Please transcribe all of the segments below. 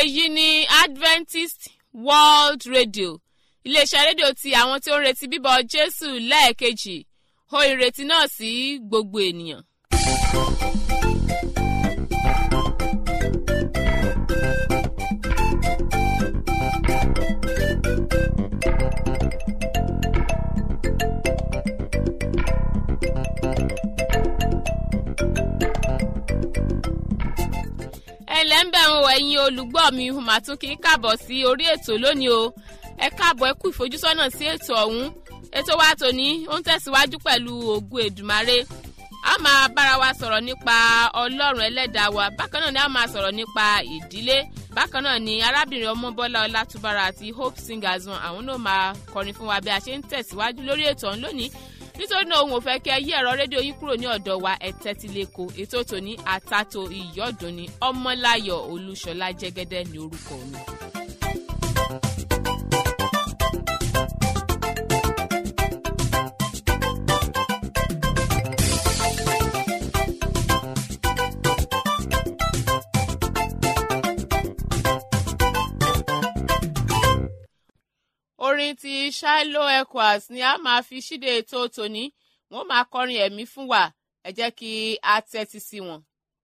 èyí ni adventist world radio iléeṣẹ́ rédíò ti àwọn tí ó ń retí bíbọ̀ jésù lẹ́ẹ̀kejì ho ìrètí náà sí gbogbo ènìyàn. ẹ̀lẹ́ ń bẹ̀ ń wọ ẹ̀yin olùgbọ́ mi mà tún kí n káàbọ̀ sí orí ètò lónìí o ẹ káàbọ̀ ẹ kú ìfojúsọ́nà sí ètò ọ̀hún ètò wa tòní ó ń tẹ̀síwájú pẹ̀lú ògùn èdùmarè a máa bára wa sọ̀rọ̀ nípa ọlọ́run ẹlẹ́dàá wa bákan náà ni a máa sọ̀rọ̀ nípa ìdílé bákan náà ni arábìnrin ọmọbọ́lá ọlátúbára àti hope singers wọn àwọn náà máa kọrin fún wa bí a ṣe ń tẹ̀síwájú lórí ètò ọ̀hún lónìí nítorí náà òun ò fẹ́ kí ẹ yí ẹ̀rọ rédíò yín kúrò ní ọ̀dọ̀ wa ẹ̀tẹ́ ti lè kó ètò tòní àtàtò ìyọ́dún ni ọmọláyọ̀ olúṣọlá jẹ́gẹ́dẹ́ ní orúkọ mi. orin ti shiloh echoes ni a máa fi ṣíde ètò tòní wọn máa kọrin ẹ̀mí fún wa ẹ jẹ́ kí a tẹ́tí sí wọn.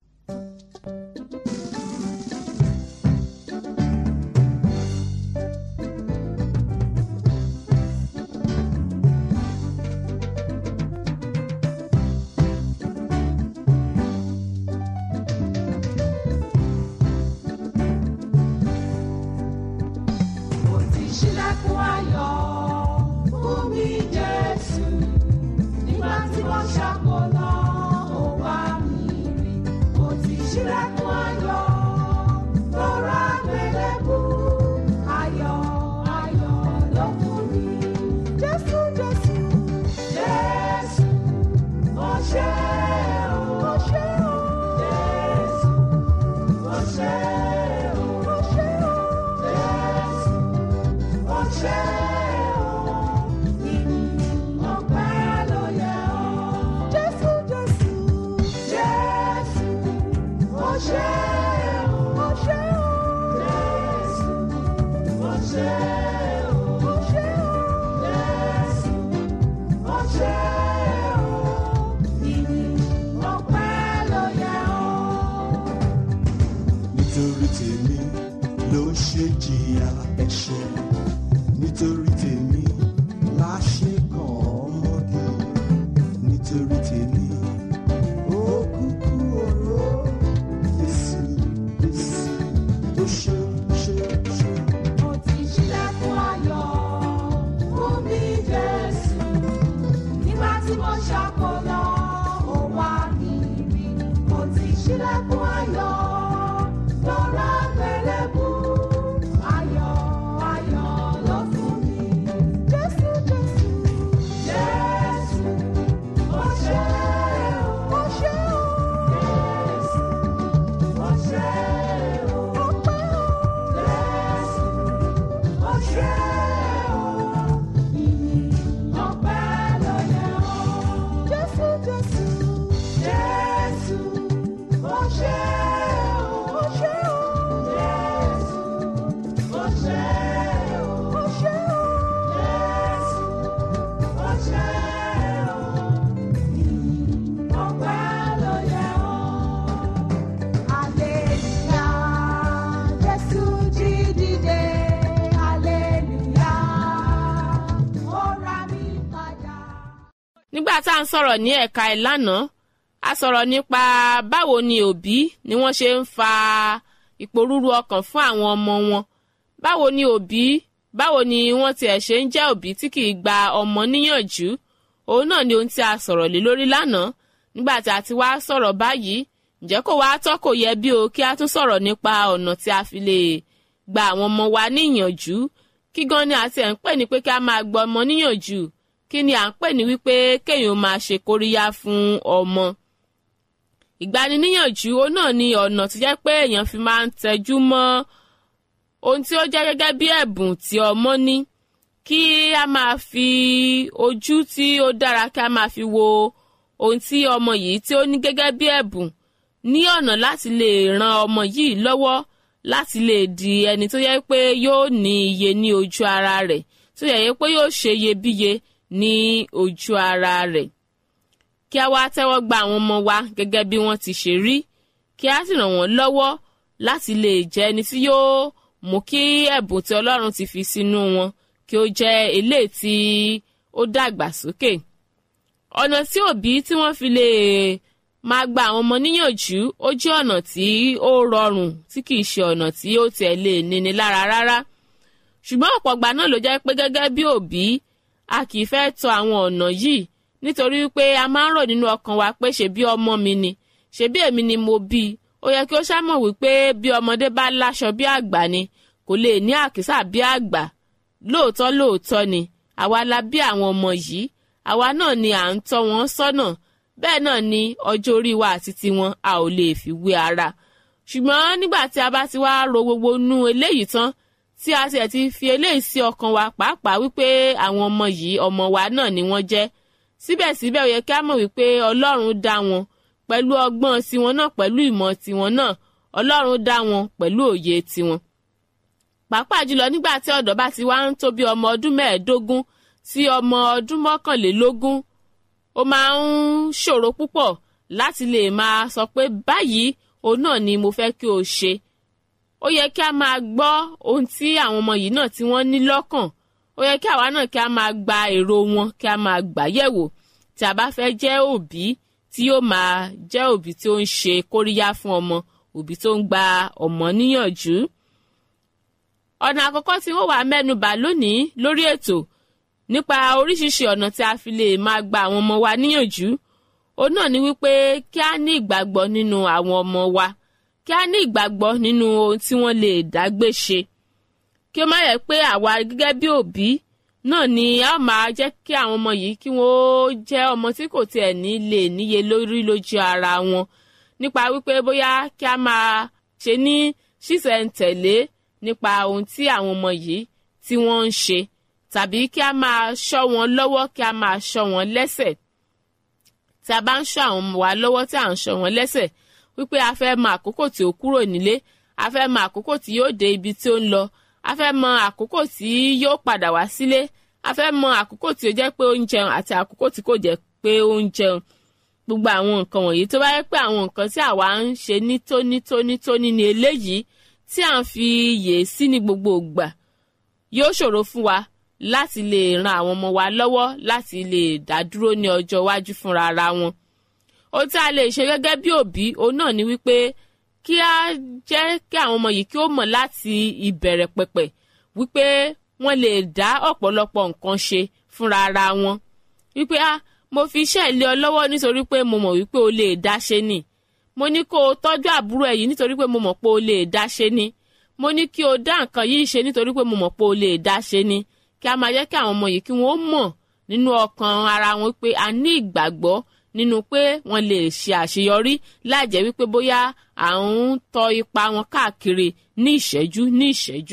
Mo ti ṣílẹ̀kùn ayọ̀ fún mi Jésù. Nígbà tí wọ́n ṣàkólọ́, ó wá mi rí. Mo ti ṣílẹ̀kùn ayọ̀ lọ́ra gbẹlẹ́bù. Ayọ̀ ayọ̀ ló fún mi. Jésù Jésù Jésù mo ṣe o. Mo ṣe o. Jésù mo ṣe o. Mo ṣe o. Jésù ọṣẹ o ìyìn ọpẹ́ ló yẹ ọ́. jésù jésù jésù ọṣẹ o ọṣẹ o jésù ọṣẹ o ọṣẹ o jésù ọṣẹ o ìyìn ọpẹ́ ló yẹ ọ́. nítorí tèmi ló ṣe jìyà ẹ̀ṣẹ̀ nítorí tèmi la ṣe kàn ọmọdé nítorí tèmi ó kúkú oró Jésù Jésù ó ṣe ṣe ṣe. Mo ti ṣílẹ̀kùn ayọ̀ fún mi Jésù. Nígbà tí mo ṣàkólọ́, ó wá mi rí. Mo ti ṣílẹ̀kùn ayọ̀ lọ́ra gbẹlẹ́bù. Ayọ̀ ayọ̀ ló fún mi. Jésù Jésù Jésù mo ṣe o. Mo ṣe o. Jésù mo ṣe o. Ọpẹ́ o. Jésù ọṣẹ o ìyìn ọpẹ́ ló yẹ ọ́. jésù jésù jésù ọṣẹ o ọṣẹ o jésù ọṣẹ o ọṣẹ o jésù ọṣẹ o ìyìn ọpẹ́ ló yẹ ọ́. Aleluya, Jésù jí dìde. Aleluya, ó ra mi padà. nígbà tá à ń sọ̀rọ̀ ní ẹ̀ka ìlànà a sọ̀rọ̀ nípa báwo ni òbí ni wọ́n ṣe ń fa ìpòrúru ọkàn fún àwọn ọmọ wọn báwo ni òbí báwo ni wọ́n tiẹ̀ ṣe ń jẹ́ òbí tí kì í gba ọmọ níyànjú òun náà ni ohun tí a sọ̀rọ̀ lé lórí lánàá nígbà tí a ti wá sọ̀rọ̀ báyìí ǹjẹ́ kò wá tọ́ kò yẹ bí o kí a tún sọ̀rọ̀ nípa ọ̀nà tí a fi lè gba àwọn ọmọ wa níyànjú kí gan ni àti ẹ̀ ń pè ní pé kí a máa gba ọmọ níyànjú kí ni à ń pè ní wípé kéèyàn máa ṣe kóríyá fún ọmọ ìgbaniníyànjú ó náà ni ọ̀nà tó jẹ́ pé èèyàn fi máa ń tẹjú mọ́ ohun tí ó jẹ́ gẹ́gẹ́ bí ẹ̀bùn tí ọmọ ní kí a máa fi ojú tí ó dára kí a máa fi wo ohun tí ọmọ yìí tí ó ní gẹ́gẹ́ bí ẹ̀bùn ní ọ̀nà láti lè ran ọmọ yìí lọ́wọ́ láti lè di ẹni tó yẹ pé yóò ní iye ní ojú ara rẹ̀ tó yẹ pé yóò ṣe iyebíye ní ojú ara rẹ̀ kí a wá tẹ́wọ́ gba àwọn ọmọ wa gẹ́gẹ́ bí wọ́n ti ṣe rí kí a sì ràn wọ́n lọ́wọ́ láti lè jẹ́ ẹni tí yóò mú kí ẹ̀bùn tí ọlọ́run ti fi sínú wọn kí ó jẹ́ eléyìí tí ó dàgbà sókè ọ̀nà tí òbí tí wọ́n fi lè máa gba àwọn ọmọ níyànjú ó jẹ́ ọ̀nà tí ó rọrùn tí kìí ṣe ọ̀nà tí ó tiẹ̀ lè níni lára rárá ṣùgbọ́n ọ̀pọ̀ ìgbà náà ló jẹ́ pé gẹ́gẹ́ bí òbí a kìí fẹ́ tọ àwọn ọ̀nà yìí nítorí pé a máa ń rò nínú ọkàn wa pé ṣebí ọmọ mi ni ṣebí èmi ni mo bí i ó yẹ kí ó ṣàmọ̀ wípé bí ọmọdé bá láṣọ bí àgbà ni kò lè ní àkísà bí àgbà lóòótọ́ lóòótọ́ ni àwa la bí àwọn ọmọ yìí àwa náà ni à ń tọ́ wọn sọ́nà bẹ́ẹ̀ náà ni ọjọ́ orí wa àti tiwọn a ò lè fi wé ara ṣùgbọ́n nígbà tí a bá ti wá ro gbogbo nú eléyìí tán tí a tiẹ̀ ti fi eléyìí sí ọkàn wa pàápàá wípé àwọn ọmọ yìí ọmọ wa náà ni wọ́n jẹ́ síbẹ̀síbẹ̀ ó yẹ kí a mọ̀ wípé ọlọ́run dá wọn pẹ̀lú ọgbọ́n tiwọn náà pẹ̀lú ìmọ̀ tiwọn náà ọlọ́run dá wọn pẹ̀lú òye tiwọn. pàápàá jùlọ nígbà tí ọ̀dọ́ bá ti wá ń tó bí ọmọ ọdún mẹ́ẹ̀ẹ́dógún sí ọmọ ọdún mọ́kànlélógún ó máa ń ṣòro púpọ̀ láti lè máa sọ pé báyìí òun náà ni mo fẹ́ kí o ṣe. ó yẹ kí a máa gbọ́ ohun tí àwọn ọmọ yìí náà tí wọ́n ní lọ́kàn ó yẹ kí àwa náà kí a máa gba èrò wọn kí a máa gbà yẹ̀wò tí a bá fẹ́ jẹ́ òbí tí yóò máa jẹ́ òbí tí ó ń ṣe kóríyá fún ọmọ òbí tó ń gba ọmọ níyànjú. ọ̀nà àkọ́kọ́ tí wọ́n wà mẹ́nubà lónìí lórí ètò nípa oríṣiríṣi ọ̀nà tí a fi lè máa gba àwọn ọmọ wa níyànjú òun náà ni wípé kí a ní ìgbàgbọ́ nínú àwọn ọmọ wa kí a ní ìgbàgbọ́ nínú ohun tí wọ́n lè dágbé ṣe kí ó má yẹ pé àwa gẹ́gẹ́ bí òbí náà ni a máa jẹ́ kí àwọn ọmọ yìí kí wọ́n jẹ́ ọmọ tí kò tiẹ̀ ní lè níye lórí lójú ara wọn nípa wípé bóyá kí a máa ṣe ní ṣísẹ̀ntẹ̀lé nípa ohun tí àwọn ọmọ yìí tí wọ́n ń ṣe tàbí kí a máa ṣọ́ wọn lọ́wọ́ kí a máa ṣọ́ wọn lẹ́sẹ̀ tí a bá ń ṣọ́ àwọn ọmọ wa lọ́wọ́ tí à ń ṣọ́ wọn lẹ́sẹ̀ wípé a fẹ́ mọ àkókò tí ó kúrò nílé a fẹ́ mọ àkókò tí yóò dé ibi tí ó ń lọ a fẹ́ mọ àkókò tí yóò padà wá sílé a fẹ́ mọ àkókò tí ó jẹ́ pé ó ń jẹun àti àkókò tí kò jẹ́ pé ó ń jẹun gbogbo àwọn nǹkan wọ̀nyí tó bá yẹ pé àwọn nǹkan tí àwa ń ṣe ní tónítónítóní ni eléyìí tí à ń fi yè sí ní gbogbo ìgbà yóò ṣòro fún wa láti lè ran àwọn ọmọ wa lọ́wọ́ láti lè dá dúró ní ọjọ́ iwájú fúnra ara wọn ohun tí a lè ṣe gẹ́gẹ́ bí òbí òun náà ni wípé kí a jẹ́ kí àwọn ọmọ yìí kí ó mọ̀ láti ìbẹ̀rẹ̀ pẹ̀pẹ̀ wípé wọ́n lè dá ọ̀pọ̀lọpọ̀ nǹkan ṣe fúnra ara wọn wípé ah mo fi iṣẹ́ ilé ọ lọ́wọ́ nítorí pé mo mọ̀ wípé o lè dá ṣe ni mo ní kó o tọ́jú àbúrò ẹ̀ yìí nítorí pé mo mọ̀ pé o lè dá ṣe ni mo ní kí o dá nǹkan yìí ṣe nítorí pé mo mọ̀ pé o lè dá ṣe ni kí a máa jẹ́ kí àwọn ọmọ yìí kí wọ́n mọ̀ nínú ọkàn ara wọn pé a ní ìgbàgbọ́ nínú pé wọ́n lè ṣe àṣeyọrí láì jẹ́ wípé bóyá à ń tọ ipa wọn káàkiri ní ìṣẹ́jú ní ìṣẹ́jú.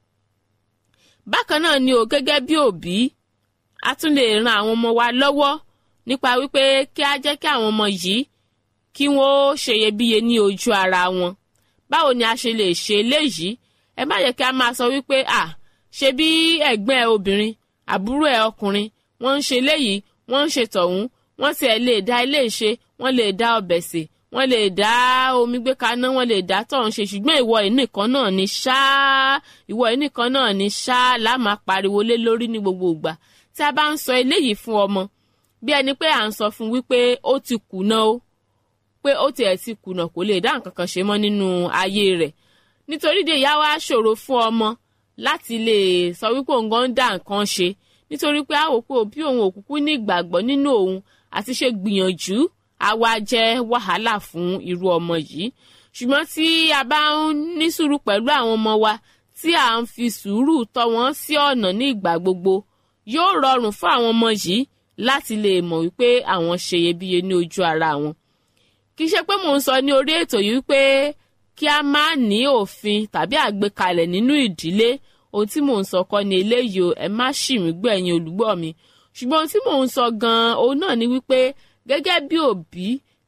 bákan náà ni o gẹ́gẹ́ bí òbí a tún lè ran àwọn ọmọ wa lọ́wọ́ nípa wípé kí a jẹ́ kí àwọn ọmọ yìí kí wọ́n ṣeyebíye ní ojú ara wọn. báwo ni a ṣe lè ṣe eléyìí ẹ má yẹ kí a máa sọ wípé à ṣe bí ẹ̀gbọ́n ẹ obìnrin àbúrò ẹ ọkùnrin wọ́n ń ṣe léyìí wọ́n ń ṣe tọ̀hún wọ́n tiẹ̀ lè dá ilé ṣe wọ́n lè dá ọbẹ̀ sè wọ́n lè dá omi gbé kaná wọ́n lè dá tọ̀hún ṣe ṣùgbọ́n ìwọ ìnìkan náà ni ṣáá ìwọ ìnìkan náà ni ṣáá la máa pariwo lé lórí ní gbogbo ìgbà tí a bá ń sọ eléyìí fún ọmọ bí ẹni pé à ń sọ fún wípé ó ti kùnà o pé ó tiẹ̀ ti kùnà kò lè dá nǹkan kan ṣe mọ́ nínú ayé rẹ̀ nítorí de ìyá wa ṣòro fún ọmọ láti lè sọ wípé òun gan ń dá nǹkan ṣe nítorí pé a wò pé òbí òun òkùnkùn ní ìgbàgbọ́ nínú òun àti ṣe gbìyànjú á wá jẹ́ wàhálà fún irú ọmọ yìí ṣùgbọ́n tí a bá ń ní sùúrù pẹ̀lú àwọn ọmọ wa tí à ń fi sùúrù tọ́ wọn sí ọ̀nà ní ìgbà gbogbo yóò rọrùn fún àwọn ọmọ yìí láti lè mọ̀ wípé àwọn ṣe iyebíye ní ojú ara wọn kì í ṣe pé mò ń sọ ní orí ètò yìí wípé kí a má ní òfin tàbí àgbékalẹ̀ nínú ìdílé ohun tí mò ń sọ kọ́ ni eléyìí o ẹ má ṣì mí gbọ́ ẹ̀yin olùgbọ́ mi ṣùgbọ́n ohun tí mò ń sọ gan-an òun náà ni wípé gẹ́gẹ́ bí òbí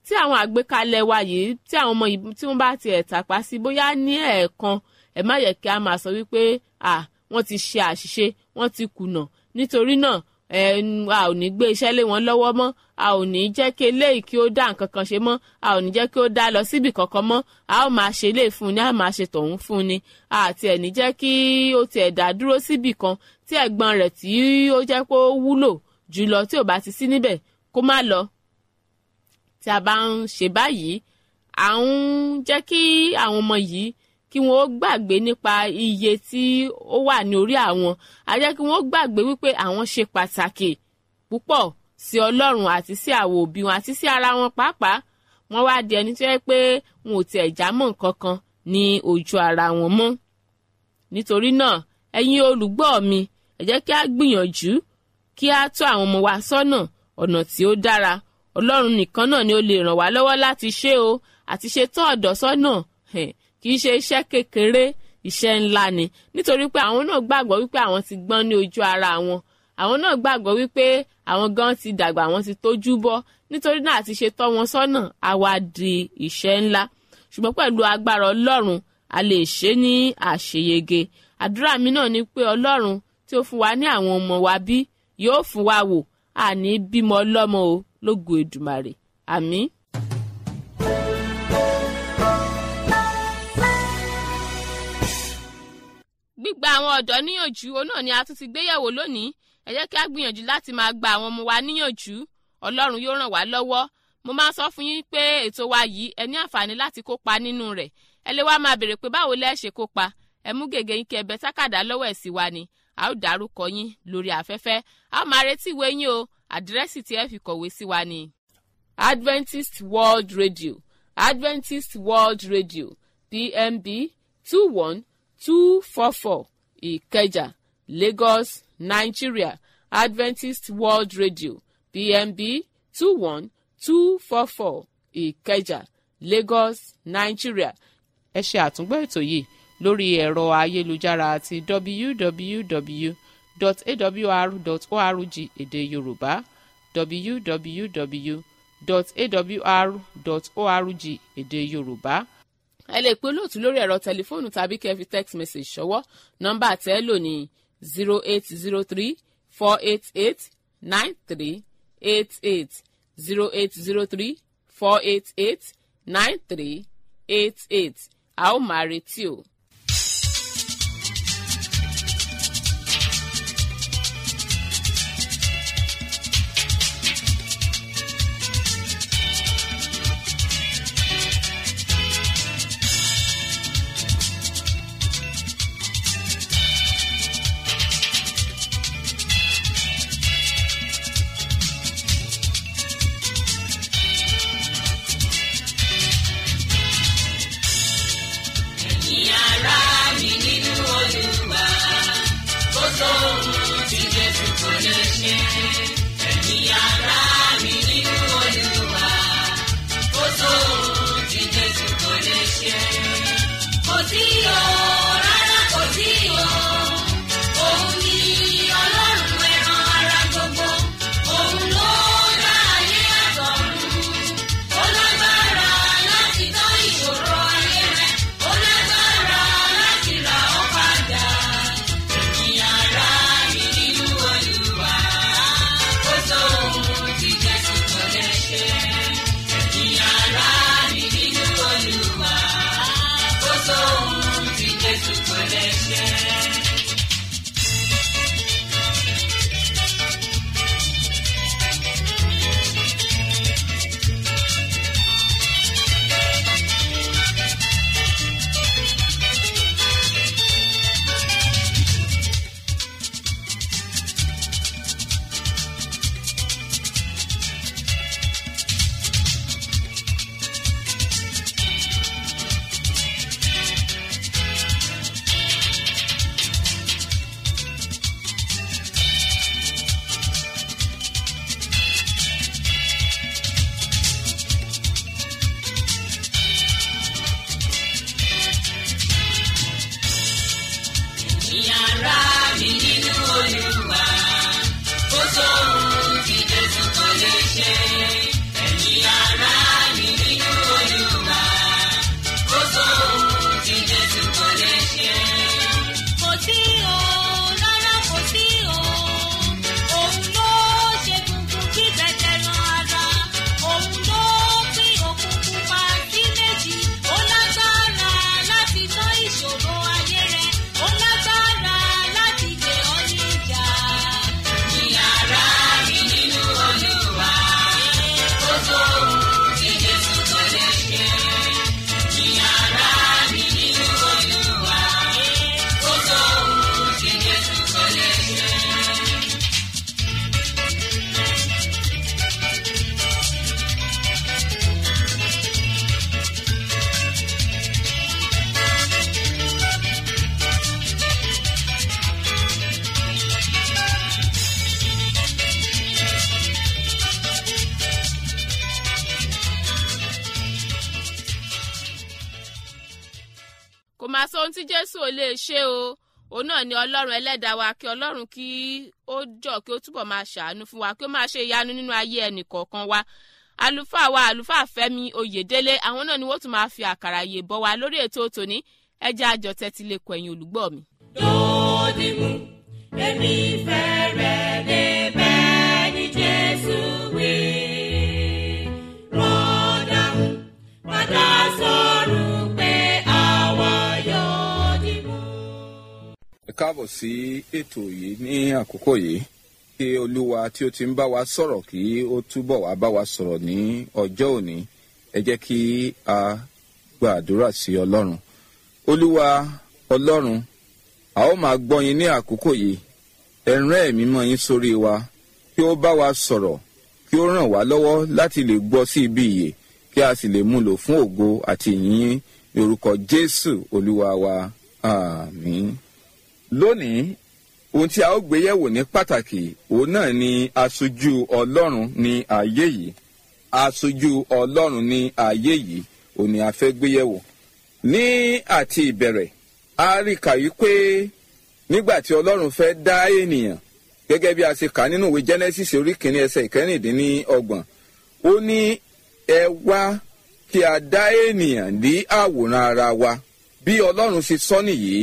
tí àwọn àgbékalẹ̀ wa yìí tí àwọn ọmọ yìí tí wọ́n bá ti ẹ̀ tàpá sí bóyá ní ẹ̀ẹ̀kan ẹ̀ má yẹ kí a máa sọ wípé à wọ́n ti ṣe àṣìṣe wọ́n ti kùnà nítorí náà ẹ a ò ní gbé iṣẹ́ lé wọn lọ́wọ́ mọ́ a ò ní jẹ́ kí eléyìí kí ó dá nǹkan kan ṣe mọ́ a ò ní jẹ́ kí ó dá lọ síbì kankan mọ́ a ó máa ṣe lè fún ni a máa ṣe tọ̀hún fún ni àti ẹ̀ ní jẹ́ kí ó tiẹ̀ dá dúró síbì kan tí ẹ̀gbọ́n rẹ̀ tí ó jẹ́ pé ó wúlò jùlọ tí ò bá ti sí níbẹ̀ kó má lọ tí a bá ń ṣe báyìí à ń jẹ́ kí àwọn ọmọ yìí kí wọ́n ó gbàgbé nípa iye tí ó wà ní orí àwọn a jẹ́ kí wọ́n ó gbàgbé wípé àwọn ṣe pàtàkì púpọ̀ sí ọlọ́run àti sí àwọn òbí wọn àti sí ara wọn pàápàá wọ́n wá di ẹni tó yẹ pé wọn ò tiẹ̀ já mọ́ nǹkan kan ní ojú ara wọn mọ́ nítorí náà ẹ̀yin olùgbọ́ mi ẹ jẹ́ kí a gbìyànjú kí a tọ́ àwọn ọmọ wa sọ́nà ọ̀nà tí ó dára ọlọ́run nìkan náà ni ó lè ràn wá lọ́wọ́ láti ṣe o àti ṣe tọ́ ọ̀dọ́ sọ́nà kì í ṣe iṣẹ́ kékeré iṣẹ́ ńlá ni nítorí pé àwọn náà gbàgbọ́ wípé àwọn ti gbọ́n ní ojú ara wọn àwọn náà gbàgbọ́ wípé àwọn gan ti dàgbà àwọn ti tójú bọ́ nítorí náà àti ṣe tọ́ wọn sọ́nà á wá di iṣẹ́ ńlá ṣùgbọ́n pẹ̀lú agbára ọlọ́run a lè ṣe ní àṣeyege àdúrà mi náà ni pé ọlọ́run tí ó fún wa ní àwọn ọmọ wa bí yóò fún wa wò àní bímọ ọlọ́mọ o lógo èdùmàrè àmín. gbígba àwọn ọ̀dọ́ níyànjú òun náà ni a tún ti gbéyẹ̀wò lónìí ẹ jẹ́ kí a gbìyànjú láti máa gba àwọn ọmọ wa níyànjú ọlọ́run yóò ràn wá lọ́wọ́ mo máa sọ fún yín pé ètò wa yìí ẹ ní àǹfààní láti kópa nínú rẹ̀ ẹ lè wá máa béèrè pé báwo lẹ́ ṣe kópa ẹ mú gègé yín kí ẹ bẹ tákàdá lọ́wọ́ ẹ̀ sí wa ni a ó dárúkọ yín lórí afẹ́fẹ́ a ó máa retí ìwé yín o àdírẹ́sì tí ẹ fi kọ̀wé sí wa ni. Adventist World Radio Adventist World Radio PMB two one two four four Ìkẹjà Lagos Nigeria Adventist World Radio PMB two one two four four Ìkẹjà Lagos Nigeria. ẹ ṣe àtúngbọ́ ètò yìí lórí ẹ̀rọ ayélujára àti www.awr.org èdè Yorùbá www.awr.org èdè Yorùbá ẹ lè pe olóòtú lórí ẹ̀rọ tẹlifóònù tàbí kẹ́ fi text message ṣọwọ́ nọ́mbà tẹ́ ẹ lò ní zero eight zero three four eight eight nine three eight eight zero eight zero three four eight eight nine three eight eight a ó máa retí o. Kò sí o, rárá kò sí o. Òun ni Ọlọ́run ẹran ara gbogbo. Òun ló dá ayé àtọ̀run. Ó lágbára láti tán ìṣòro ayé rẹ̀. Ó lágbára láti rà ọ́ padà. Ẹ̀yin ará mi nínú Olúwa. Kò sóhun tí Jésù kò lè ṣe. Ẹ̀yin ará mi nínú Olúwa. Kò sóhun tí kò máa sọ ohun tí jésù ò lè ṣe o òun náà ni ọlọ́run ẹlẹ́dàá wa kí ọlọ́run kí ó jọ kí ó túbọ̀ máa ṣàánú fún wa kí ó máa ṣe ìyanu nínú ayé ẹnì kọ̀ọ̀kan wa àlùfáà wa àlùfáà fẹ́mi oyèdélé àwọn náà ni wọ́n tún máa fi àkàrà yè bọ́ wa lórí ètò tòní ẹjẹ́ àjọ tẹ́tí lè kọ ẹ̀yìn olùgbọ́ mi. Dòdìmú, èmi fẹ́ rẹ̀ débẹ̀ ní Jésù wí. Rọ́dàmú, padà sọ̀rọ̀ pé àwa yóò dìmú. ẹ káàbọ̀ sí ètò yìí ní àkókò yìí kí olúwa tí ó ti ń bá wa sọ̀rọ̀ kí ó túbọ̀ wá bá wa sọ̀rọ̀ ní ọjọ́ òní ẹ jẹ́ kí a gba àdúrà sí ọlọ́run olúwa ọlọ́run a ó máa gbọ́ yín ní àkókò yìí ẹ rán ẹ̀mí mọ́ yín sórí wa kí ó bá wa sọ̀rọ̀ kí ó ràn wá lọ́wọ́ láti lè gbọ́ sí ibi ìyè kí a sì lè mú lò fún ògo àti ìyìn ní orúkọ jésù olúwa wa àmín lónìí ohun tí a ó gbé yẹ̀wò ní pàtàkì òun náà ni aṣojú ọlọ́run ní ayé yìí aṣojú ọlọ́run ní ayé yìí òun ni a fẹ́ gbé yẹ̀wò ní àti ìbẹ̀rẹ̀ a rí kà wípé nígbà tí ọlọ́run fẹ́ dá ènìyàn gẹ́gẹ́ bí a ṣe kà nínú ìwé genesis orí kìíní ẹsẹ̀ ìkẹrìndínlọ́gbọ̀n ó ní ẹ wá kí a dá ènìyàn ní àwòrán ara wa bí ọlọ́run ṣe sọ nìyí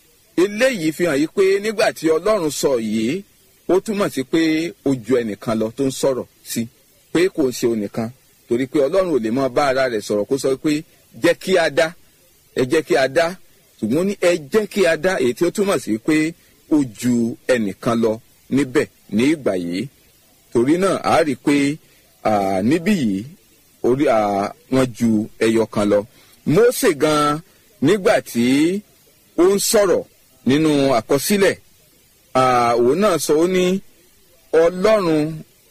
eléyìí fi hàn yí pé nígbà tí ọlọ́run sọ yìí ó túmọ̀ sí pé ó ju ẹnìkan lọ tó ń sọ̀rọ̀ sí pé kò ṣe onìkan torí pé ọlọ́run ò lè mọ bá ara rẹ̀ sọ̀rọ̀ kó sọ pé jẹ́ kí a dá ẹ jẹ́ kí a dá ṣùgbọ́n ní ẹ jẹ́ kí a dá èyí tí ó túmọ̀ sí pé ó ju ẹnìkan lọ níbẹ̀ ní ìgbà yìí torí náà a rí i pé ah, níbí yìí orí ah, wọn ju ẹyọ kan lọ Mósè gan nígbà tí ó ń sọ̀rọ̀ nínú àkọsílẹ̀ ah, òun náà sọ ó ní ọlọ́run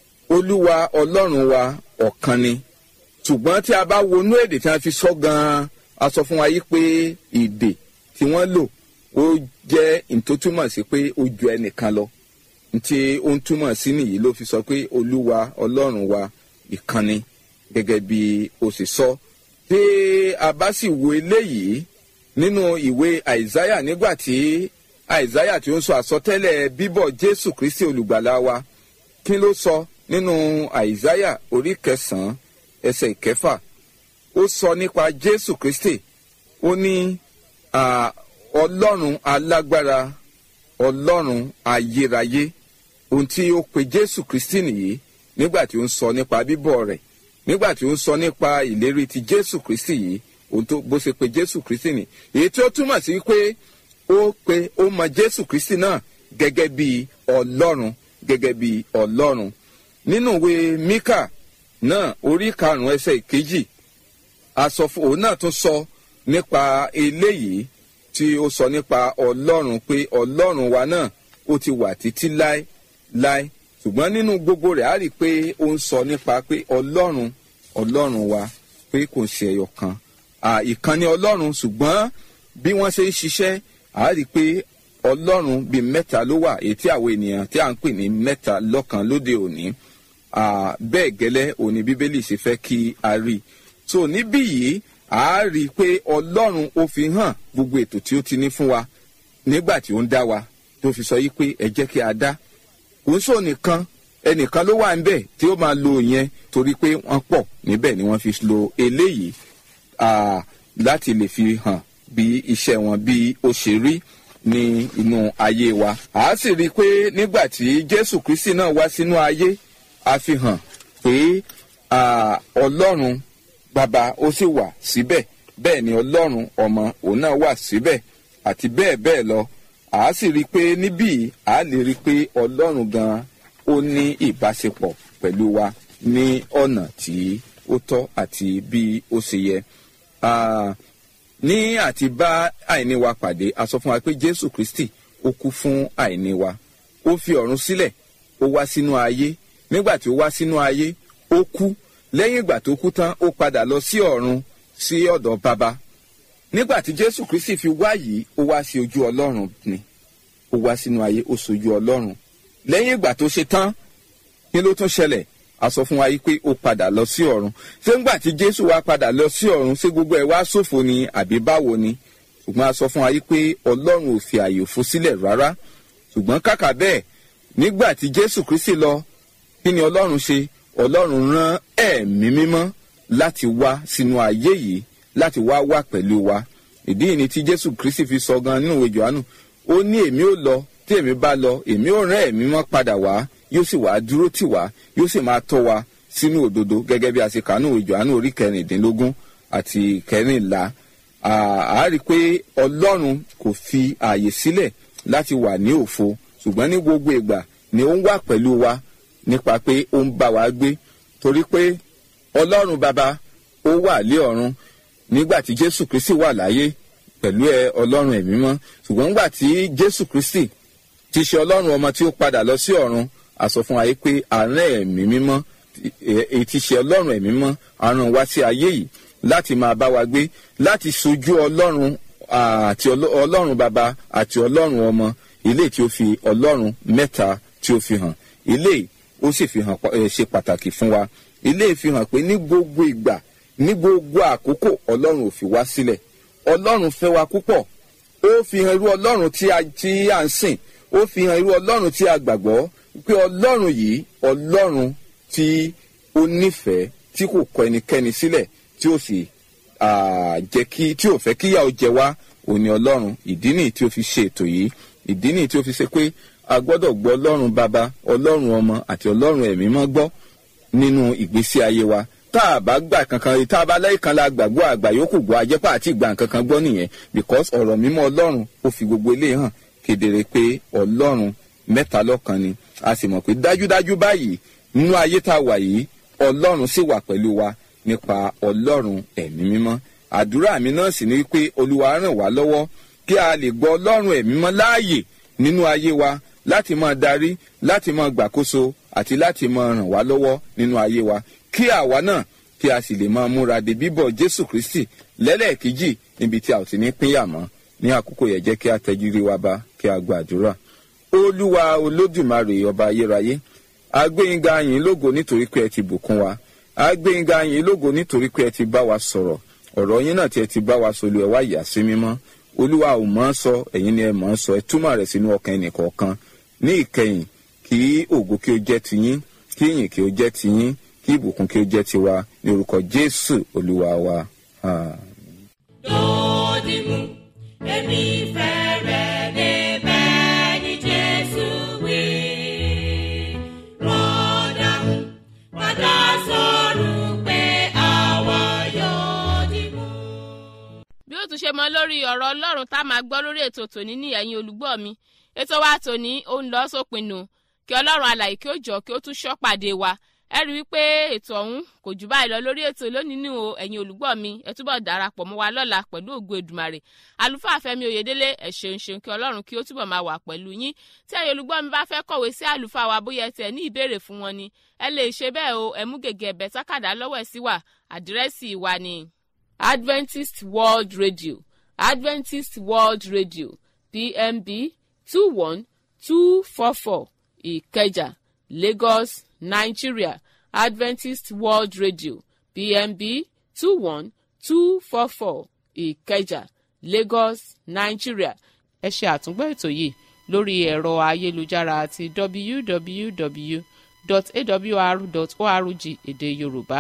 olúwa ọlọ́run wa ọ̀kan ni ṣùgbọ́n tí a bá wọnú èdè tí a fi sọ gan-an a sọ fún wa yí pé èdè tí wọ́n lò ó jẹ́ ìtótúmọ̀ sí pé ó ju ẹnìkan lọ ntí ó ń túmọ̀ sí nìyí ló fi sọ pé olúwa ọlọ́run wa ìkànnì gẹ́gẹ́ bí ó sì sọ tí a bá sì wo eléyìí nínú ìwé àìsáyà nígbà tí àìsáyà tí ó ń sọ àsọtẹ́lẹ̀ bíbọ̀ jésù kristi olùgbàlà wa kí ló sọ nínú àìsáyà orí kẹsàn-án ẹsẹ̀ ìkẹfà ó sọ nípa jésù kristi ó ní ah, ọlọ́run alágbára ọlọ́run ayérayé ohun tí ó pe jésù kristi nìyí nígbà tí ó ń sọ nípa bíbọ̀ rẹ̀ nígbà tí ó ń sọ nípa ìlérí ti jésù kristi yìí ohun tó bó ṣe pe jésù kristi nì èyí tí ó túmọ̀ sí pé ó pe ó mọ jésù kristi náà gẹ́gẹ́ bí ọlọ́run gẹ́gẹ́ bí ọlọ́run nínú ìwé míkà náà orí karùn-ún ẹsẹ̀ ìkejì asọ̀fún òun náà tún sọ nípa eléyìí tí ó sọ nípa ọlọ́run pé ọlọ́run wa náà ó ti wà títí láé láé ṣùgbọ́n nínú gbogbo rẹ̀ á rí i pé ó ń sọ nípa pé ọlọ́run ọlọ́run wa pé kò ṣe ẹyọ kan à, ìkànnì ọlọ́run ṣùgbọ́n bí wọ́n ṣe ń ṣiṣẹ́ á rí i pé ọlọ́run bíi mẹ́ta ló wà èyí tí àwọn ènìyàn tí à ń pè ní mẹ́ta lọ́kan lóde òní à, bẹ́ẹ̀ gẹ́lẹ́ òní bíbélì ṣe fẹ́ kí a rí i so níbí yìí a rí i pé ọlọ́run ó fi hàn gbogbo ètò tí ó ti ní fún wa nígbà tí ó ń dá wa tó fi sọ yìí pé ẹ jẹ́ kí a dá kò ń sọ nìkan ẹnìkan ló wà níbẹ̀ tí ó máa lo yẹn torí pé wọ́n pọ̀ níbẹ̀ ni wọ́n fi lo eléyìí ah, láti lè fi hàn bí iṣẹ́ wọn bí ó ṣe rí ní inú ayé wa a sì rí i pé nígbà tí jésù kristi náà wá sínú ayé a fi hàn pé ah, ọlọ́run bàbá ó sì wà síbẹ̀ bẹ́ẹ̀ ni ọlọ́run ọmọ òun náà wà síbẹ̀ àti bẹ́ẹ̀ bẹ́ẹ̀ lọ à á sì rí i pé níbí à á lè rí i pé ọlọ́run gan ó ní ìbáṣepọ̀ pẹ̀lú wa ní ọ̀nà tí ó tọ́ àti bí ó ṣe yẹ. Ah, ní àti bá àìní wa pàdé a sọ fún wa pé jésù kristi ó kú fún àìní wa ó fi ọ̀run sílẹ̀ ó wá sínú ayé nígbà tí ó wá sínú ayé ó kú lẹ́yìn ìgbà tó kú tán ó padà lọ sí ọ̀run sí ọ̀dọ̀ baba nígbà tí jésù kristi fi wá yìí ó wá sí ojú ọlọ́run ni ó wá sínú ayé ó sojú ọlọ́run lẹ́yìn ìgbà tó ṣe tán kí ló tún ṣẹlẹ̀ a sọ fún wa yìí pé ó padà lọ sí ọ̀run ṣé ńgbà tí jésù wá padà lọ sí ọ̀run ṣé gbogbo ẹ̀ wá ṣòfò ni àbí báwo ni ṣùgbọ́n a sọ fún wa yí pé ọlọ́run ò fi àyè òfo sílẹ̀ rárá ṣùgbọ́n kàkà bẹ́ẹ̀ nígbà tí jésù kristi lọ kí ni ọlọ́run ṣe ọlọ́run rán ẹ̀mí mímọ́ láti wá sínú ayé yìí láti wá wà pẹ̀lú wa ìdí yìí ni tí jésù kristi fi sọ gan nínú ìwé johannu ó ní èmi ò lọ tí èmi bá lọ èmi ò rán ẹ̀mí mọ́ padà wá yóò sì wá dúró tì wá yóò sì máa tọ́ wa sínú òdodo gẹ́gẹ́ bí a ṣe kà nínú ìwé johannu orí kẹrìndínlógún àti kẹrìnlá a rí i pé ọlọ́run kò fi ààyè sílẹ̀ láti wà ní òfo ṣùgbọ́n ní gbogbo ìgbà ni ó ń wà pẹ̀lú wa nípa pé ó ń bá wa gbé torí pé ọlọ́run bàbá ó wà lé ọ̀run nígbà tí jésù kristi wà láyé pẹ̀lú ẹ ọlọ́run ẹ̀mí mọ́ ṣùgbọ́n nígbà tí jésù kristi ti ṣe ọlọ́run ọmọ tí ó padà lọ sí ọ̀run a sọ fún wa yìí pé àárẹ̀ ẹ̀mí mímọ́ èyí ti ṣe ọlọ́run ẹ̀mí mọ́ àrùn wá sí ayé yìí láti máa bá wa gbé láti sojú ọlọ́run àti ọlọ́run bàbá àti ọlọ́run ọmọ ilé tí ó fi ọlọ́run mẹ́ta tí ó fi hàn ilé ó sì fi hàn ṣe pàtàkì fún wa ilé fi hàn pé ní gbogbo ìgbà ní gbogbo àkókò ọlọ́run ò fi wá sílẹ̀ ọlọ́run fẹ́ wa púpọ̀ ó fi hàn irú ọlọ́run tí a tí a ń sìn ó fi hàn irú ọlọ́run tí a gbàgbọ́ pé ọlọ́run yìí ọlọ́run tí ó nífẹ̀ẹ́ tí kò kọ ẹnikẹ́ni sílẹ̀ tí ó sì jẹ́ kí tí ò fẹ́ kíyà ó jẹ wá òní ọlọ́run ìdí nìyí tí ó fi ṣe ètò yìí ìdí nìyí tí ó fi ṣe pé a gbọ́dọ̀ gbọ́ ọlọ́run bàbá ọlọ́run ọmọ àti ọlọ́run ẹ̀mí mọ́ gbọ́ nínú ìgbésí ayé wa tá a bá gbà kankan tá a bá lẹ́yìn kan la gbàgbọ́ àgbà yòókù gbọ́ ajẹ́pà àti ìgbà kankan gbọ́ nìyẹn because ọ̀rọ̀ mímọ́ ọlọ́run ó fi gbogbo ilé hàn kedere pé ọlọ́run mẹ́ta lọ́kan ni a sì mọ̀ pé dájúdájú báyìí nínú ayé tá a wà yìí ọlọ́run sì wà pẹ̀lú wa nípa ọlọ́run ẹ̀mí mímọ́ àdúrà mi náà sì ni wípé olúwa ràn wá lọ́wọ́ kí a lè gbọ́ ọlọ́run ẹ̀mí mọ́ láàyè nínú ayé wa láti máa darí láti máa gbàkóso àti láti máa ràn wá lọ́wọ́ nínú ayé wa kí àwa náà kí a sì lè máa múra de bíbọ̀ jésù kristi lẹ́lẹ́ẹ̀kejì níbi tí a ò ti ní pínyà mọ́ ní àkókò yẹn jẹ́ kí a tẹ́jú rí wa bá kí a gbàdúrà olúwa olódùmarè ọba ayérayé agbẹ́yìnga yín lógo nítorí pé ẹ ti bùkún wa agbẹ́yìnga yín lógo nítorí pé ẹ ti bá wa sọ̀rọ̀ ọ̀rọ̀ yín náà tí ẹ ti bá wa sọ lu ẹ̀ wá yà sí mímọ́ olúwa ò mọ̀ ọ́ sọ ẹ̀yin ni ẹ mọ̀ ọ́ sọ ẹ túmọ̀ rẹ̀ sínú ọkàn ẹnìkọ̀ọ̀kan ní ìkẹyìn kí ògo kí ó jẹ́ tiyín kí ìyìn kí ó jẹ́ tiyín kí ìbùkún kí ó jẹ́ tiwa ní orúkọ jésù olúwa wa. lódìmú èmi fẹ́ rẹ̀ débẹ̀ ní jésù wí. rọ́dàmú padà sọ̀rọ̀ pé àwa yóò dìmú. bí ó tún ṣe mọ lórí ọ̀rọ̀ ọlọ́run tá a máa gbọ́ lórí ètò tòní ní ẹ̀yin olùgbọ́ mi ètò wa tòní ó ń lọ sópin nù kí ọlọ́run alàyè kí ó jọ kí ó tún ṣọ́ pàdé wa ẹ rí i pé ètò ọ̀hún kò jù báyìí lọ lórí ètò lónìí nù o ẹ̀yin olùgbọ́ mi ẹ túbọ̀ darapọ̀ mọ́ wa lọ́la pẹ̀lú ògo èdùmàrè àlùfáà fẹ́mi oyèdélé ẹ ṣeun ṣeun kí ọlọ́run kí ó túbọ̀ máa wà pẹ̀lú yín tí ẹ̀yin olùgbọ́ mi bá fẹ́ kọ̀wé sí àlùfáà wa bóyá tẹ̀ ní ìbéèrè fún wọn ni ẹ lè ṣe bẹ́ẹ̀ o ẹ mú gègé ẹ̀bẹ̀ sákàdá lọ́wọ́ ẹ̀ sí wa àdírẹ́sì wa ni adventist world radio adventist world radio pmb two one two four four ìkẹjà lagos nigeria adventist world radio pmb two one two four four ìkẹjà lagos nigeria ẹ ṣe àtúngbọ́ ètò yìí lórí ẹ̀rọ ayélujára àti www.awr.org èdè yorùbá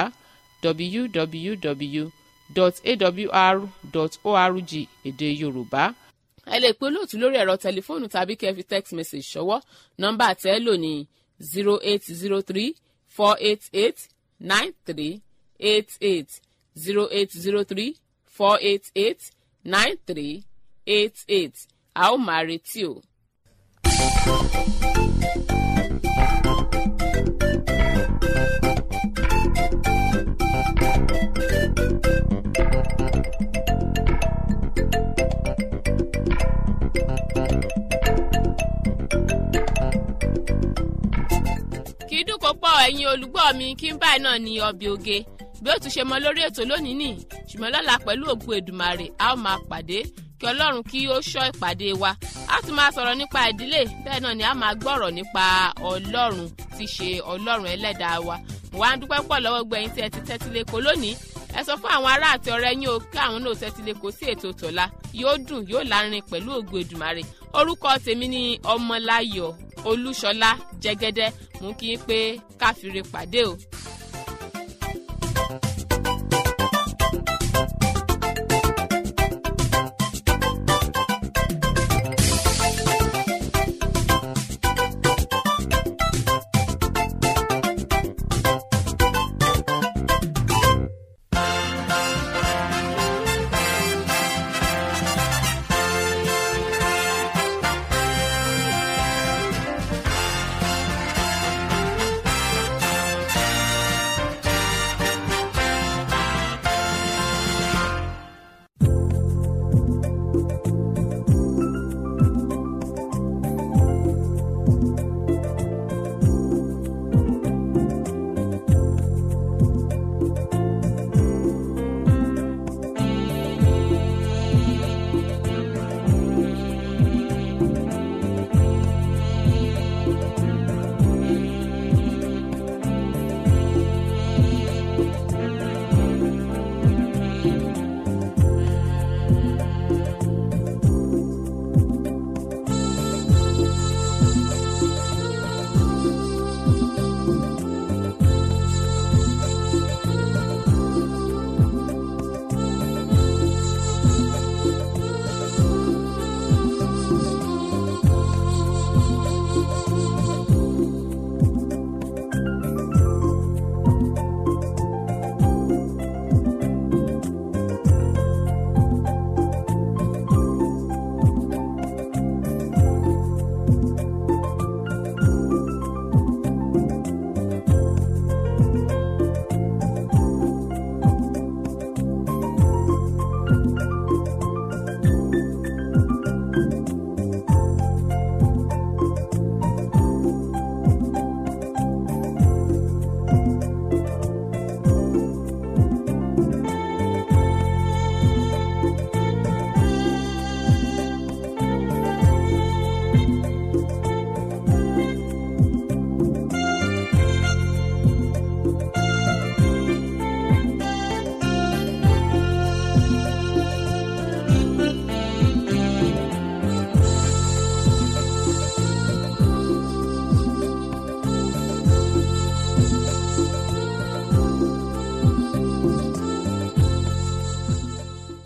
www.awr.org èdè yorùbá ẹ lè pe olóòtú lórí ẹ̀rọ tẹlifóònù tàbí kẹ́ ẹ fi text message ṣọwọ́ nọ́mbà tẹ́ ẹ lò ní zero eight zero three four eight eight nine three eight eight zero eight zero three four eight eight nine three eight eight a ó máa retí o. kì í dùn kó pọ̀ ẹ̀yin olùgbọ́ mi kí n báyìí náà ní ọbẹ̀ oge bí ó tún ṣe mọ lórí ètò lónìí nì ṣùgbọ́n lọ́la pẹ̀lú ògo èdùmàrè a ó máa pàdé kí ọlọ́run kí ó ṣọ́ ìpàdé wa a tún máa sọ̀rọ̀ nípa ìdílé bẹ́ẹ̀ náà ni a máa gbọ́rọ̀ nípa ọlọ́run tí ṣe ọlọ́run ẹlẹ́dàá wa mo wá ń dúpẹ́ pọ̀ lọ́wọ́ gbẹ̀yìn tí ẹ ti tẹ́tí lẹ́kọ̀ọ́ lónìí ẹ sọ fún àwọn ará àti ọ̀rẹ́ yín o kí àwọn náà tẹ́tí lè kó sí ètò tọ̀la yóò dùn yóò lárin pẹ̀lú ògo Èdùmàrè orúkọ tèmi ni ọmọláyọ̀ olúṣọlá jẹ́gẹ́dẹ́ mú kí n pé káfíńre pàdé o.